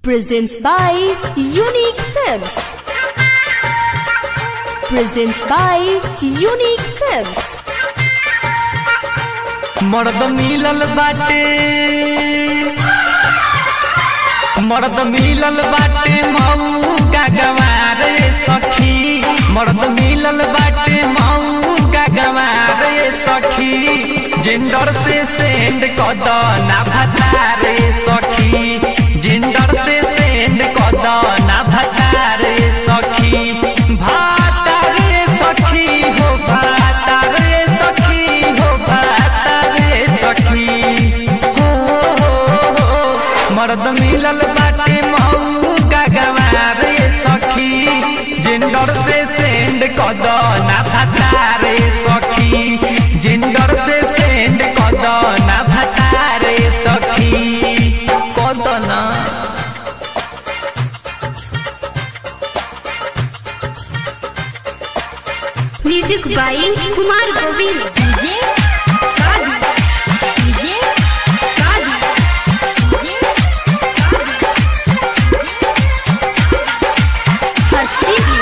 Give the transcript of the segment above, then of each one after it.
presents by Unique Films. Presents by Unique Films. मर्द मिलल बाटे मर्द मिलल बाटे मऊ का गवार सखी मर्द मिलल बाटे मऊ का गवार सखी जिंदर से सेंड कद ना भतारे सखी जिंदर से सेंड कद ना भतारे सखी भातारे सखी हो भातारे सखी हो भातारे सखी हो हो हो मर्द मिलल बाटे मऊ का गवार सखी जिंदर से सेंड कद ना भतारे सखी जिंदर से सेंड कद ना भतारे सखी कद ना music by Kumar Govind DJ Kadi DJ Kadi DJ Harshdeep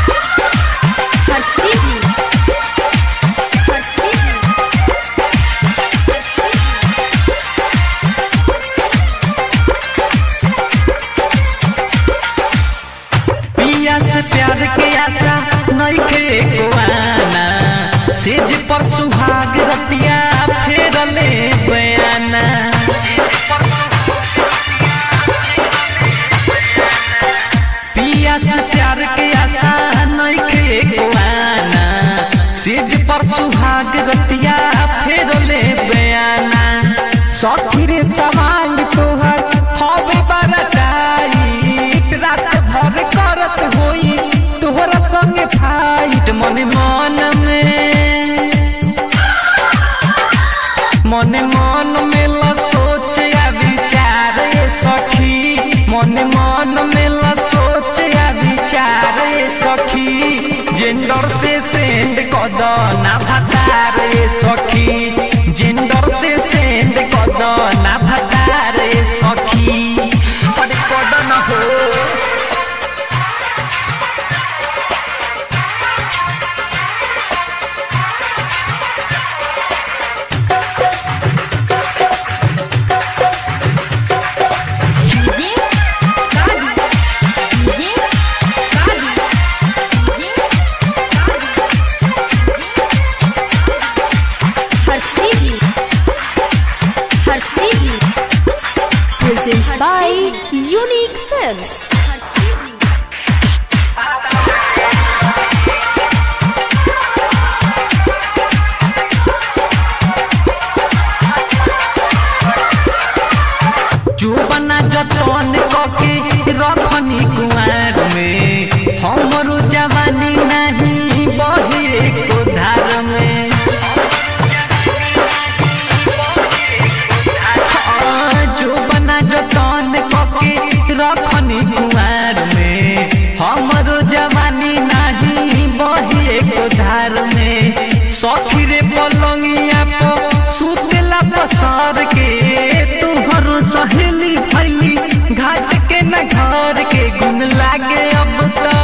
Harshdeep Harshdeep पिया से प्यार के आशा नइखे कोआना सेज पर सुहाग रतिया फेरले बयाना पिया से प्यार के आशा नइखे कोआना सेज पर सुहाग रतिया फेरले बयाना सखी रे सवांग तोहर हवे बरटाई रात भर करत होई तोहरा संगे फाइट मन मन में मन मन में ल सोच या विचार ए सखी मन मन में ल सोच या विचार ए सखी जेंडर से सेंड कद ना भतार ए सखी जेंडर से सेंड कद ना भतार ए सखी अरे कद न हो DJ Kadi DJ Kadi DJ Harshdeep Harshdeep Presents by Unique Films. चुपना जतन कके रखनी कुआर में हमरो जवानी नहीं बहे को धार में हाँ, चुपना जतन कके रखनी कुआर में हमरो जवानी नहीं बहे को धार में सखी रे पलंगिया पर सुतेला पसार के तुहरो सहेली फैली घाट के न घर के गुन लागे अब तो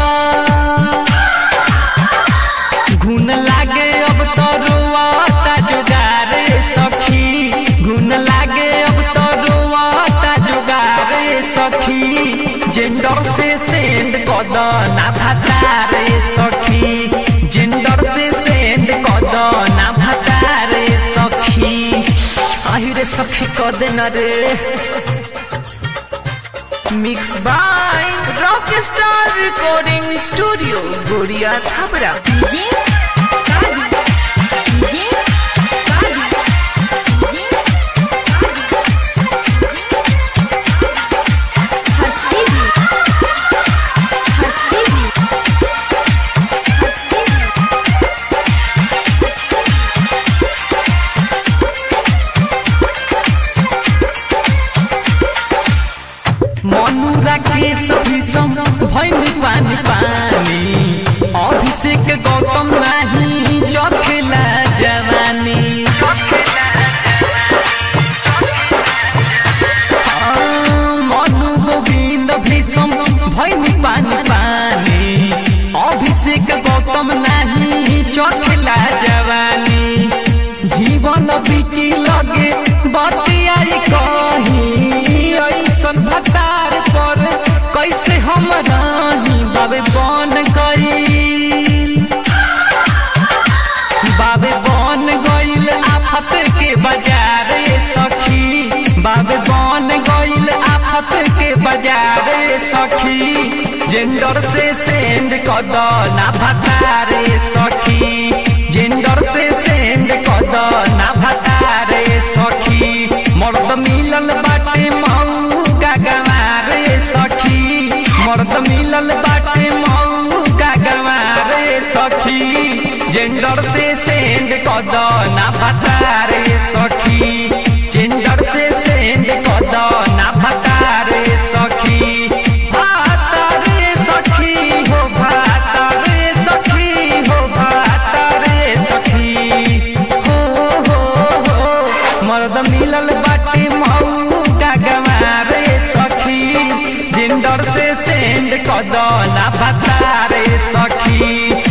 घुन लागे अब तो रोआता जुगारे सखी घुन लागे अब तो रोआता जुगारे सखी जेंडर से सेंड कद ना भतारे सखी जेंडर से सेंड कद ना भतारे सखी আহিরে সখী কদে না রে mix by rock star recording studio Gariya Chhapra DJ Kadi DJ Kadi DJ Harshdeep Harshdeep Harshdeep मनुरा के सभी सम भैनी पानी पानी अभिषेक गौतम नाही चखेला जवानी हाँ, मनु गोविंद चखेला जवानी जीवन बीती लगे बतियाई कहीं ऐसन भतार पर कैसे हम रही बाबे बन गई बाबे बन गईल आफत के बाजार ए सखी बाबे बन गईल आफत के बाजार ए सखी जेंडर से सेंड कद ना भतार ए सखी जेंडर से सेंड कद ना भतार ए सखी मर्द मिलल बाटे मऊ का गंवार ए सखी मर्द मिलल बाटे मऊ का गंवार ए सखी जेंडर से सेंड कद ना भतारे सखी जेंडर से सेंड कद ना भतारे सखी भातारे सखी हो भातारे सखी हो भातारे सखी हो हो हो मर्द मिलल बाटे मऊ का गंवारे सखी जेंडर से सेंड कद ना भतारे सखी